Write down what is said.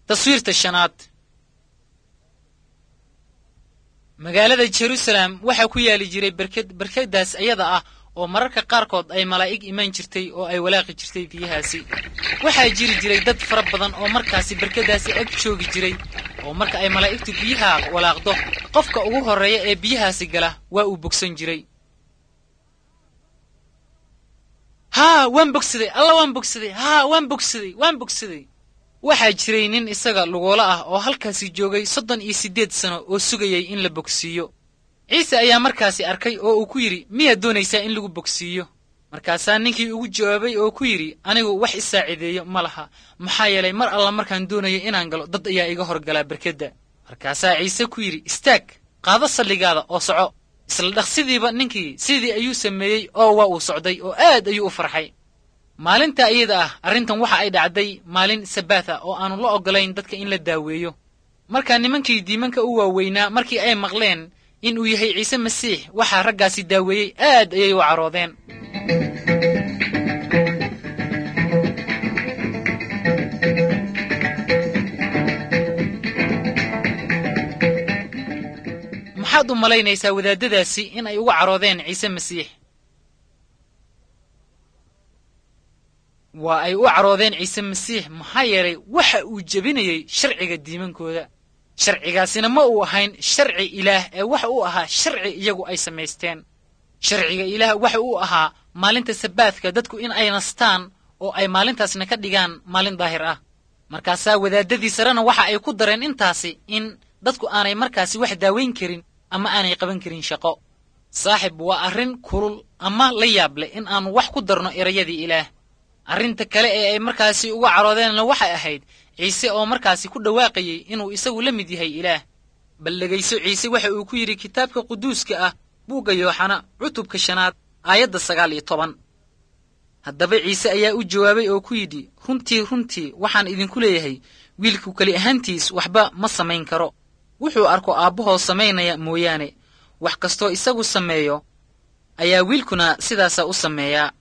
taswiirta shanaad magaalada jerusalem waxaa ku yaali jiray berked berkadaas iyada ah oo mararka qaarkood ay malaa'ig imaan jirtay oo ay walaaqi jirtay biyahaasi waxaa jiri jiray dad fara badan oo markaasi berkadaasi ag joogi jiray oo marka ay malaa'igtu biyaha walaaqdo qofka ugu horreeya ee biyahaasi gala waa uu bogsan jiray haa waan bogsaday alla waan bogsaday haa waan bogsaday waan bogsaday waxaa jiray nin isaga lugoola ah oo halkaasi joogay soddon iyo siddeed sano oo sugayay in la bogsiiyo ciise ayaa markaasi arkay oo uu ku yidhi miyaad doonaysaa in lagu bogsiiyo markaasaa ninkii ugu jawaabay oo ku yidhi anigu wax isaacideeyo ma laha maxaa yeelay mar alla markaan doonayo inaan galo dad ayaa iga horgalaa berkedda markaasaa ciise ku yidhi istaag qaado salligaada oo soco isla dhaqsidiiba ninkii sidii ayuu sameeyey oo waa uu socday oo aad ayuu u farxay maalinta iyada ah arrintan waxa ay dhacday maalin sabaat ah oo aanu la oggolayn dadka in la daaweeyo markaa nimankii diimanka u waaweynaa markii ay maqleen in uu yahay ciise masiix waxaa raggaasi daaweeyey aad ayay u caroodeen maxaad u malaynaysaa wadaadadaasi in ay uga caroodeen ciise masiix waa ay u caroodeen ciise masiix maxaa yeelay waxa uu jebinayey sharciga diimankooda sharcigaasina ma uu ahayn sharci ilaah ee waxa uu ahaa sharci iyagu ay samaysteen sharciga ilaah waxa uu ahaa maalinta sabaadka dadku in ay nastaan oo ay maalintaasna ka dhigaan maalin daahir ah markaasaa wadaadadii sarena waxa ay ku dareen intaasi in dadku aanay markaasi wax daawayn karin ama aanay qaban karin shaqo saaxib waa arrin kulul ama la yaab leh in aanu wax ku darno erayadii ilaah arrinta kale ee ay markaasi uga caroodeenna waxay ahayd ciise oo markaasi ku dhawaaqayey inuu isagu la mid yahay ilaah bal dhegayso ciise waxa uu ku yidhi kitaabka quduuska ah buugga yooxana cutubka shanaad aayadda sagaal iyo toban haddaba ciise ayaa u jawaabay oo ku yidhi runtii runtii waxaan idinku leeyahay wiilku keli ahaantiis waxba ma samayn karo wuxuu arko aabbahoo samaynaya mooyaane wax kastoo isagu sameeyo ayaa wiilkuna sidaasaa u sameeyaa